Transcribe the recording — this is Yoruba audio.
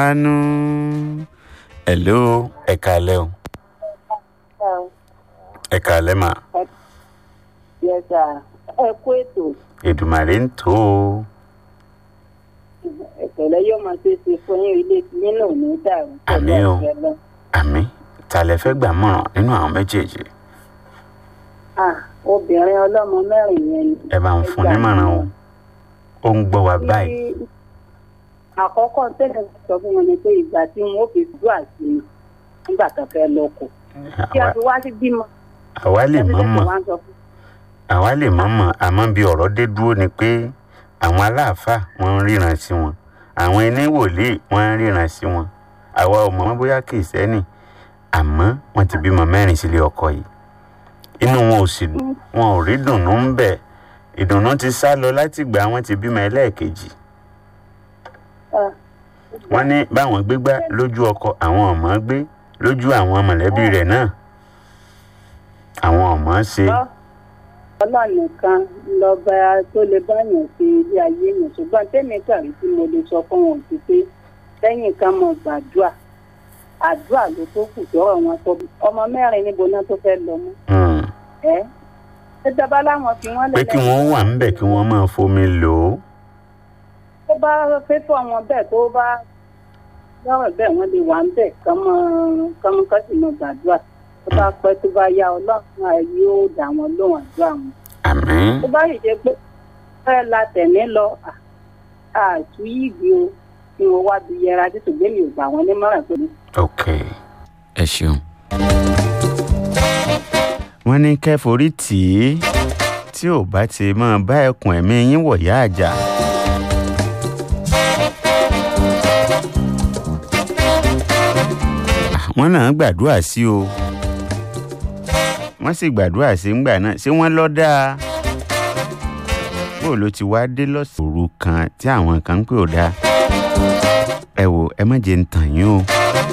anu hello ẹ káalẹ́ o ẹ káalẹ́ mà yẹsà ẹ kú ètò èdùmàrè ń tó o ìpẹ̀lẹ́ yóò máa ṣe é ṣe fún yín ilé tí yín náà ní dàrú Àmín o. àṣẹ lọ. àmì ta lẹ fẹ́ gbà mọ̀ràn nínú àwọn méjèèjì Ah, obìnrin ọlọ́mọ mẹ́rin yẹn ni. ẹ bá ń fún nímọ̀ràn o ó ń gbọ́ wa báyìí Ní àkọ́kọ́ tẹ́lẹ̀ sọ fún wọn ni pé ìgbà tí wọn ó fi dúà sí i nígbà tó fẹ́ lọ́kọ̀ kí a Àwa- fi wá sí bímọ. àwa lè mọ̀ mọ̀ wá ń sọ fún àwa lè mọ̀ mọ̀ àmọ́ bí ọ̀rọ̀ dé dúró ni pé àwọn aláàfáà wọ́n ń ríran sí wọn àwọn ẹni wòlíì wọ́n ń ríran sí wọn àwa ò mọ̀ bóyá kìrìsìtẹ́nì àmọ́ wọ́n ti bímọ mẹ́rin sílé ọkọ yìí inú wọn ò sì wọn ò rí dùnnú ń bẹ̀ ìdùnnú ti sá lọ láti gbà wọ́n ti bímọ ẹlẹ́ẹ̀kejì Ah, wọ́n ní báwọn gbégbá lójú ọkọ àwọn ọmọ gbé lójú àwọn mọ̀lẹ́bí rẹ̀ náà àwọn ọmọ ṣe Ọ- Ọlọ́run nìkan lọ́ba tó lè báyàn ṣe ilé ayé yẹn ṣùgbọ́n tẹ́mi kàrí tí mo lè sọ fún wọn ti pé lẹ́yìn ká mọ̀ gbàdúrà àdúrà ló tó kù tọ́rọ̀ wọn tó ọmọ mẹ́rin níbo náà tó fẹ́ lọ mọ́ Hmm. ẹ́ ṣé dábàá láwọn fi wọ́n pé kí wọ́n wà ń bẹ̀ kí wọ́n máa fomi lò ó. tó bá fẹ́fọ́ wọn bẹ́ẹ̀ tó bá lọ́rọ̀ bẹ́ẹ̀ wọ́n lè wà ń bẹ̀ kọ́mọ kọ́mọ kọ́ sì mọ̀ gbàdúrà tó bá pẹ́ tó bá yá ọlọ́run àá yóò dá wọn lóhùn àdúrà wọn. àmín tó bá yìí ṣe pé fẹ́ la tẹ̀mí lọ àtú yìí o kí wọ́n wá bí yẹra títí gbé mi ò gbà wọ́n nímọ̀ràn pé ok ẹ ṣeun. wọ́n ní kẹ́forí tì í tí ò bá ti máa bá ẹkùn ẹ̀mí yín wọ̀yá àjà. wọ́n náà gbàdúrà sí o wọ́n sì gbàdúrà sí ńgbà náà ṣé wọ́n lọ́ dáa bó ló ti wá dé lọ́sàn-án òru kan tí àwọn kan ń pè ó dáa ẹ wò ẹ má jẹ́ ń tàn yín o